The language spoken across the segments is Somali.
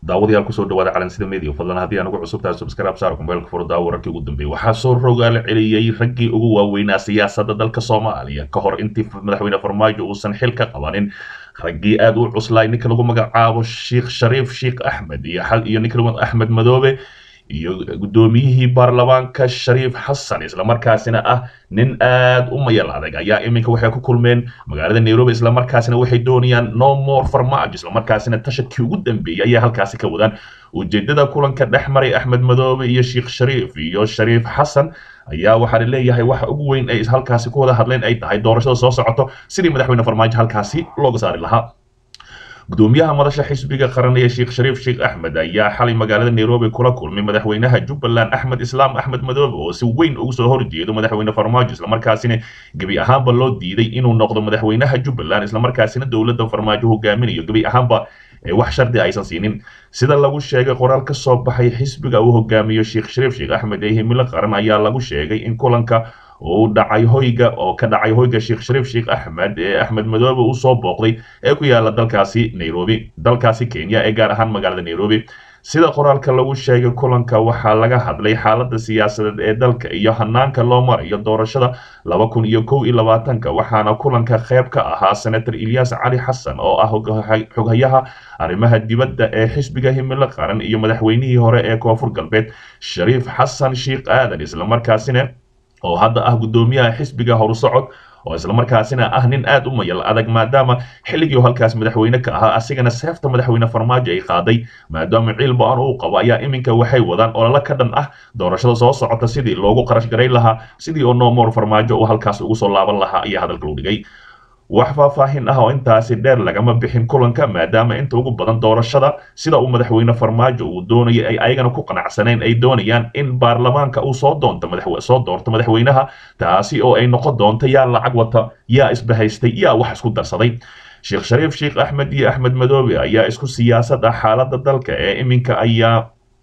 daawadayaal kusoo dhawaada calansida media fadlan haddii aan ugu cusubtahay subscribe saar kumbeelka furdaa wararkii ugu dambeeyey waxaa soo rogaal celiyey raggii ugu waaweynaa siyaasadda dalka soomaaliya ka hor intii madaxweyne farmaajo uusan xil ka qabanin raggii aada u cuslaay ninka lagu magacaabo sheekh shariif sheekh axmed iyo iyo ninka lagu axmed madoobe iyo guddoomiyihii baarlamaanka shariif xasan islamarkaasina ah nin aada u mayal adag ayaa iminka waxay ku kulmeen magaalada nairobi islamarkaasina waxay doonayaan no more farmaajo islamarkaasina tashadkii ugu dambeeyey ayaa halkaasi ka wadaan ujeedada kulanka dhex maray axmed madoobe iyo sheekh shariif iyo shariif xasan ayaa waxaa la leeyahay waxa ugu weyn ay halkaasi ku wada hadleen ay tahay doorashada soo socoto sidii madaxweyne farmaajo halkaasi looga saari lahaa gudoomiyaha madasha xisbiga qaran ee sheekh shariif sheekh axmed ayaa xalay magaalada nairobi kula kulmay madaxweynaha jubbaland axmed islaam axmed madoobe oo si weyn ugu soo horjeedo madaxweyne farmaajo islamarkaasina gebi ahaanba loo diiday inuu noqdo madaxweynaha jubbaland islamarkaasina dowladda farmaajo hogaaminayo gebi ahaanba wax shardi aysan siinin sida lagu sheegay qoraal ka soo baxay xisbiga uu hogaamiyo sheekh shariif sheekh axmed ee himilo qaran ayaa lagu sheegay in kulanka uu dhacay hoyga oo ka dhacay hoyga sheekh shariif sheekh axmed ee axmed madoobe uu soo booqday ee ku yaala dalkaasi nairobi dalkaasi kenya ee gaar ahaan magaalada nairobi sida qoraalka lagu sheegay kulanka waxaa laga hadlay xaaladda siyaasadeed ee dalka iyo hanaanka loo marayo doorashada laba kun iyo kow iyo labaatanka waxaana kulanka qayb ka ahaa senator ilyas cali xasan oo ah xoghayaha arrimaha dibadda ee xisbiga himilo qaran iyo madaxweynihii hore ee koonfur galbeed shariif xasan sheekh aadan islamarkaasina oo hadda ah guddoomiyaha xisbiga horusocod oo islamarkaasina ah nin aada u mayal adag maadaama xilligii halkaas madaxweyne ka ahaa asigana seefta madaxweyne farmaajo ay qaaday maadaama ciil ba-an uu qabo ayaa iminka waxay wadaan ololo ka dhan ah doorashada soo socota sidii loogu qarash garayn lahaa sidii oo nomor farmaajo uu halkaas ugu soo laaban lahaa ayaa hadalka loo dhigay wax faahfaahin ah oo intaasi dheer lagama bixin kulanka maadaama inta ugu badan doorashada sida uu madaxweyne farmaajo uu doonayay ay ayagana ku qanacsaneen ay doonayaan in baarlamaanka uu soo doonto soo doorto madaxweynaha taasi oo ay noqon doonto yaa lacag wata yaa isbahaystay yaa wax isku darsaday sheekh shariif sheekh axmed iyo axmed madoobe ayaa isku siyaasad ah xaaladda dalka ee iminka ayaa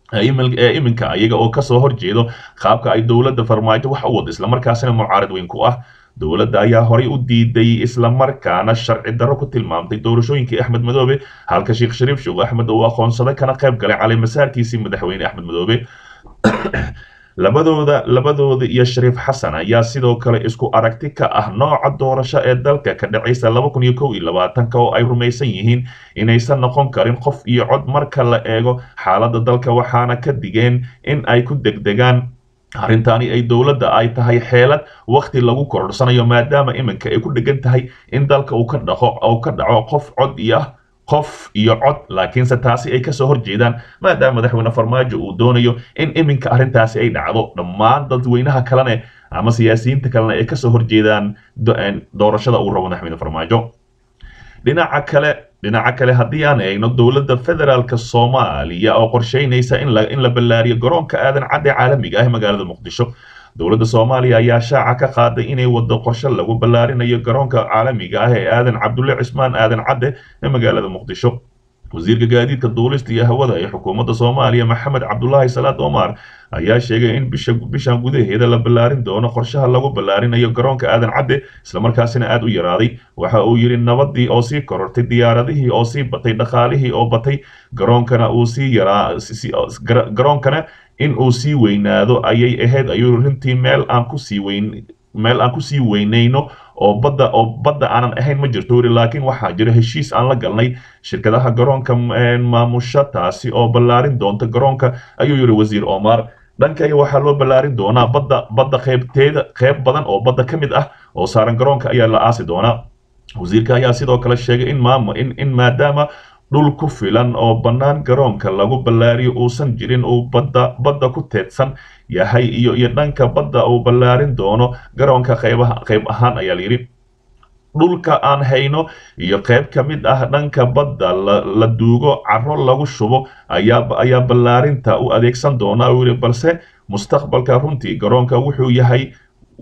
ee iminka ayaga oo kasoo horjeedo qaabka ay dowladda farmaajo wax u wado islamarkaasina mucaarad weyn ku ah dowladda ayaa horay u diiday islamarkaana sharci darro ku tilmaamtay doorashooyinkii axmed madoobe halka sheekh shariif sheekh axmed uu aqoonsaday kana qayb galay calay masaarkiisii madaxweyne axmed madoobe labadooda labadooda iyo shariif xasan ayaa sidoo kale isku aragti ka ah nooca doorasho ee dalka ka dhacaysa laba kun iyo kow iyo labaatanka oo ay rumaysan yihiin inaysan noqon karin qof iyo cod marka la eego xaaladda dalka waxaana ka digeen in ay ku degdegaan arrintaani ay dowladda ay tahay xeelad wakhti lagu kororsanayo maadaama iminka ay ku dhegan tahay in dalka uu ka dhaqo uu ka dhaco qof cod iyo ah qof iyo cod laakiinse taasi ay kasoo horjeedaan maadaama madaxweyne farmaajo uu doonayo in iminka arrintaasi ay dhacdo dhammaan dadweynaha kalene ama siyaasiyiinta kalena ay kasoo horjeedaan doorashada uu rabo madaxweyne farmaajo dhinaca kale dhinaca kale haddii aan eegno dowladda federaalk soomaaliya oo qorsheynaysa in la in la ballaariyo garoonka aadan cadde caalamiga ah ee magaalada muqdisho dowladda soomaaliya ayaa shaaca ka qaaday inay wado qorshe lagu ballaarinayo garoonka caalamiga ah ee aadan cabdulle cismaan aadan cadde ee magaalada muqdisho wasiirka gaadiidka duulista iyo hawada ee xukuumadda soomaaliya maxamed cabdulaahi salaad omar ayaa sheegay in bisha bishan gudaheeda la ballaarin doono qorshaha lagu ballaarinayo garoonka aadan cadde islamarkaasina aada u yaraaday waxa uu yidhi nabadii oo sii korortay diyaaradihii oo sii batay dhaqaalihii oo batay garoonkana uu sii yaraa garoonkana in uu sii weynaado ayay ahayd ayuu runtii meel aan kusii weyn meel aan kusii weynayno oo badda oo badda aanan ahayn ma jirto weli laakiin waxaa jira heshiis aan la galnay shirkadaha garoonka maamusha taasi oo ballaarin doonta garoonka ayuu yidhi wasiir omar dhankayga waxaa loo ballaarin doonaa badda badda qaybteeda qayb badan oo badda ka mid ah oo saaran garoonka ayaa la aasi doonaa wasiirka ayaa sidoo kale sheegay in maam in in maadaama dhul ku filan oo bannaan garoonka lagu ballaariyo uusan jirin uu badda badda ku teedsan yahay iyo iyo dhanka badda uu ballaarin doono garoonka qaybaha qayb ahaan ayaa layidhi dhulka aan hayno iyo qayb ka mid ah dhanka badda la duugo caro lagu shubo ayaa ayaa ballaarinta u adeegsan doonaa uu yidhi balse mustaqbalka runtii garoonka wuxuu yahay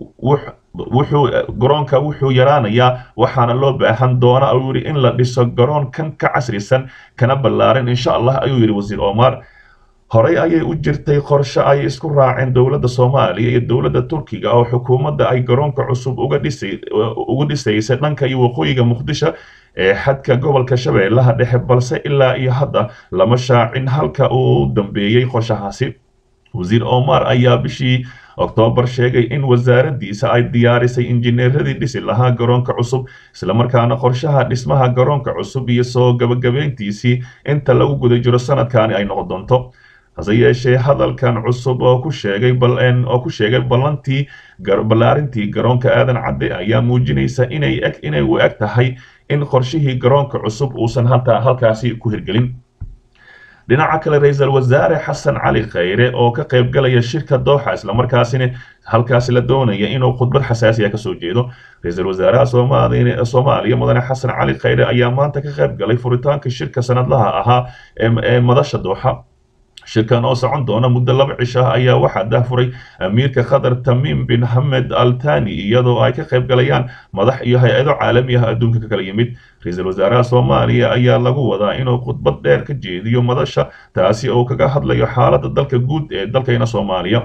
wuxuu garoonka wuxuu yaraanayaa waxaana loo baahan doonaa uu yidhi in la dhiso garoon kan ka casrisan kana ballaarin insha allah ayuu yidhi wasiir omar horey ayay u jirtay qorshe ay isku raaceen dowladda soomaaliya iyo dowladda turkiga oo xukuumadda ay garoonka cusub uga dhisay uga dhisaysa dhanka iyo waqooyiga muqdisho ee xadka gobolka shabeellaha dhexe balse ilaa iyo hadda lama shaacin halka uu dambeeyey qorshahaasi wasiir omar ayaa bishii oktoobar sheegay in wasaaraddiisa ay diyaarisay injineeradii dhisi lahaa garoonka cusub islamarkaana qorshaha dhismaha garoonka cusub iyo soo gabagabeyntiisii inta lagu guda jiro sanadkaani ay noqon doonto hase yeeshee hadalkan cusub oo ku sheegay oo ku sheegay ballantii ballaarintii garoonka aadan cadde ayaa muujinaysa inay eg inay u eg tahay in qorshihii garoonka cusub uusan halta halkaasi ku hirgelin dhinaca kale ra-iisul wasaare xasan cali khayre oo ka qayb galaya shirka dooxa islamarkaasina halkaasi la doonaya inuu khudbad xasaasiya kasoo jeedo ra-iisul wasaaraha soomaaliya mudane xasan cali khayre ayaa maanta ka qayb galay furitaanka shirka sanadlaha ahaa ee madasha dooxa shirkan oo socon doona muddo laba cisho ah ayaa waxaa dahfuray amiirka qatar tamiim bin hamed al tani iyadoo ay ka qayb galayaan madax iyo hay-ado caalami ah adduunka ka kala yimid ra-iisul wasaaraha soomaaliya ayaa lagu wadaa inuu khudbad dheer ka jeediyo madasha taasi oo kaga hadlayo xaaladda dalka guud ee dalkayna soomaaliya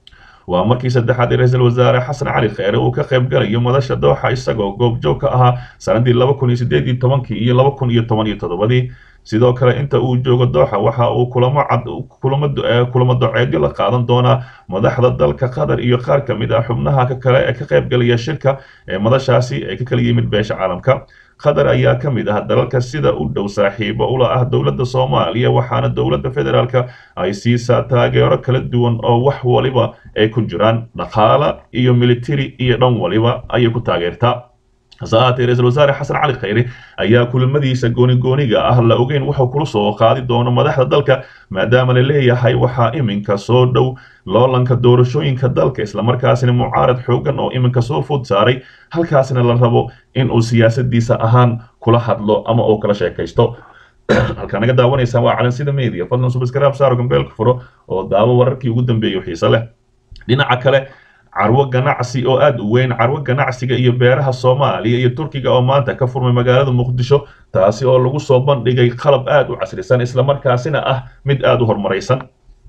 waa markii saddexaad ee ra-iisul wasaare xasan cali kheyre uu ka qayb galayo madasha dooxa isagoo goobjoog ka ahaa sanadii laba kun iyo sideed iyo tobankii iyo laba kun iyo toban iyo toddobadii sidoo kale inta uu joogo dooxa waxa uu kulamo cad kulamo kulamo doceedyo la qaadan doonaa madaxda dalka qatar iyo qaar ka mid ah xubnaha ka kale ee ka qayb galaya shirka ee madashaasi ee ka kala yimid beesha caalamka qatar ayaa ka mid ah dalalka sida u dhow saaxiibo ula ah dowladda soomaaliya waxaana dowladda federaalka ay siisaa taageero kala duwan oo wax waliba ay ku jiraan dhaqaala iyo military iyo dhan waliba ayay ku taageertaa hase ahaatee ra-iisul wasaare xasan cali khayre ayaa kulamadiisa goonigooniga ah la ogeyn wuxuu kula soo qaadi doono madaxda dalka maadaama la leeyahay waxaa iminka soo dhow loolanka doorashooyinka dalka islamarkaasina mucaarad xoogan oo iminka soo food saaray halkaasina la rabo in uu siyaasadiisa ahaan kula hadlo ama uu kala sheekaysto halkaa naga daawanaysaan waa calansida media fadlan subscribe saaro gambeelka furo oo daawo wararkii ugu dambeeyay xiise leh dhinaca kale carwo ganacsi oo aada u weyn carwo ganacsiga iyo beeraha soomaaliya iyo turkiga oo maanta ka furmay magaalada muqdisho taasi oo lagu soo bandhigay qalab aada u casrisan islamarkaasina ah mid aada u horumaraysan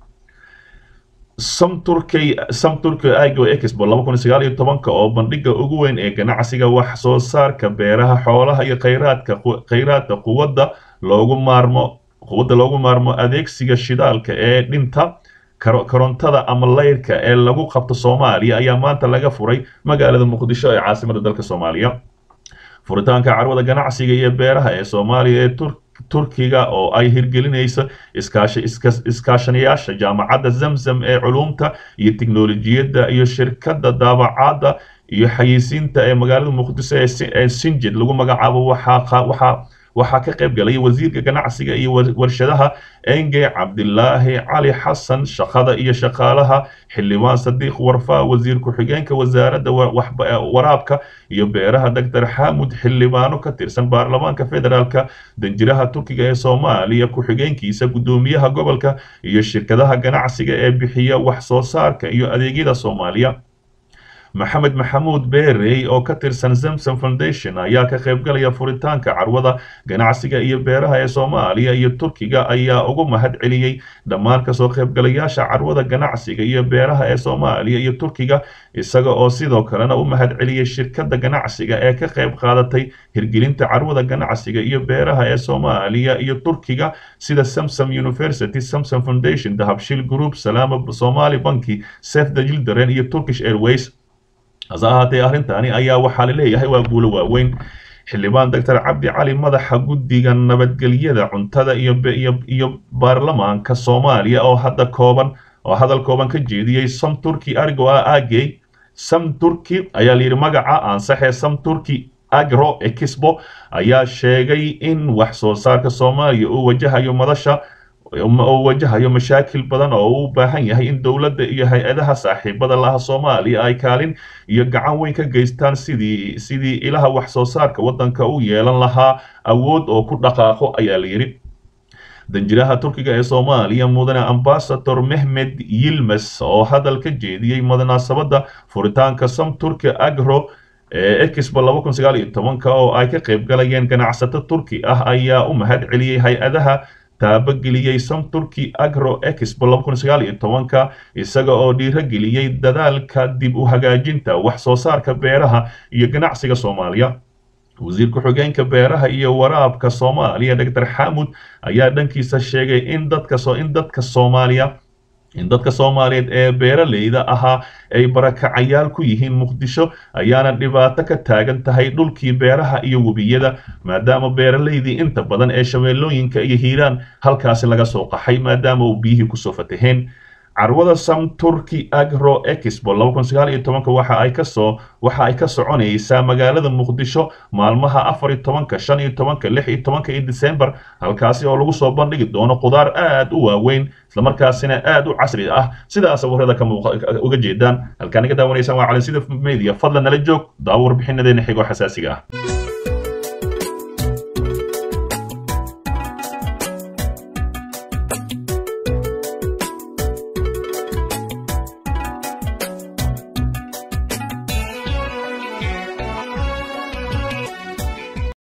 samturkey samturkey igo expo laba kun sagaal iyo tobanka oo bandhiga ugu weyn ee ganacsiga wax soo saarka beeraha xoolaha iyo khayraadka khayraadka quwadda loogu maarmo quwadda loogu maarmo adeegsiga shidaalka ee dhinta korontada ama layrka ee lagu qabto soomaaliya ayaa maanta laga furay magaalada muqdisho ee caasimada dalka soomaaliya furitaanka carwada ganacsiga iyo beeraha ee soomaaliya ee turkiga oo ay hirgelinayso iskaashanayaasha jaamacadda zamzam ee culuumta iyo tiknolojiyadda iyo shirkadda daabacadda iyo xayeysiinta ee magaalada muqdisho ee sinjid lagu magacaabo waxaa waxaa ka qayb galay wasiirka ganacsiga iyo warshadaha enge cabdilaahi cali xasan shaqada iyo shaqaalaha xildhibaan sadiiq warfaa wasiir ku-xigeenka wasaaradda waraabka iyo beeraha doctor xamud xildhibaano ka tirsan baarlamaanka federaalka danjiraha turkiga ee soomaaliya ku-xigeenkiisa guddoomiyaha gobolka iyo shirkadaha ganacsiga ee bixiya wax soo saarka iyo adeegyada soomaaliya maxamed maxamuud beerey oo ka tirsan zamson foundation ayaa ka qayb galaya furitaanka carwada ganacsiga iyo beeraha ee soomaaliya iyo turkiga ayaa ugu mahad celiyey dhammaan kasoo qaybgalayaasha carwada ganacsiga iyo beeraha ee soomaaliya iyo turkiga isaga oo sidoo kalena u mahad celiyey shirkadda ganacsiga ee ka qayb qaadatay hirgelinta carwada ganacsiga iyo beeraha ee soomaaliya iyo turkiga sida samsom university samsom foundation dahabshil group salaama somali banki safe the children iyo turkish airways hase ahaatee arrintaani ayaa waxaa la leeyahay waa guulo waaweyn xildhibaan doctor cabdi cali madaxa guddiga nabadgelyada cuntada iyo iyo baarlamaanka soomaaliya oo hadda kooban oo hadal kooban ka jeediyey sam turki argo ah agey sam turki ayaa layidhi magaca ansaxee sam turki agro expo ayaa sheegay in wax soo saarka soomaaliya uu wajahayo madasha oo wajahayo mashaakil badan oo u baahan yahay in dowladda iyo hay-adaha saaxiibada laha soomaaliya ay kaalin iyo gacan weyn ka geystaan sidii sidii ilaha wax soo saarka waddanka u yeelan lahaa awood oo ku dhaqaaqo ayaa la yidhi danjiraha turkiga ee soomaaliya mudane ambasador mehmed yilmes oo hadal ka jeediyey munaasabadda furitaanka sam turki agro ee expo laba kun sagaal iyo tobanka oo ay ka qayb galayeen ganacsato turki ah ayaa u mahad celiyey hay-adaha taabageliyey sam turki agro expo laba kun sagaal iyo tobanka isaga oo dhiirogeliyey dadaalka dib u hagaajinta wax soo saarka beeraha iyo ganacsiga soomaaliya wasiir ku-xigeenka beeraha iyo waraabka soomaaliya doctor xamud ayaa dhankiisa sheegay in dadka in dadka soomaaliya in dadka soomaaliyeed ee beeraleyda ahaa ay barakacayaal ku yihiin muqdisho ayaana dhibaato ka taagan tahay dhulkii beeraha iyo webiyada maadaama beeraleydii inta badan ee shabeellooyinka iyo hiiraan halkaasi laga soo qaxay maadaama uu biyihii kusoo fataheen carwada sam turkey agro expo waxa ay kasoo waxa ay ka soconaysaa magaalada muqdisho maalmaha afar iyo tobanka shan iyo tobanka lix iyo tobanka iyo december halkaasi oo lagu soo bandhigi doono khudaar aad u waaweyn islamarkaasina aad u casri ah sidaa sawirada ka uga jeedaan halkaan naga daawanaysaan waa calansida media fadlan nala joog daawo warbixinadeena xigoo xasaasiga ah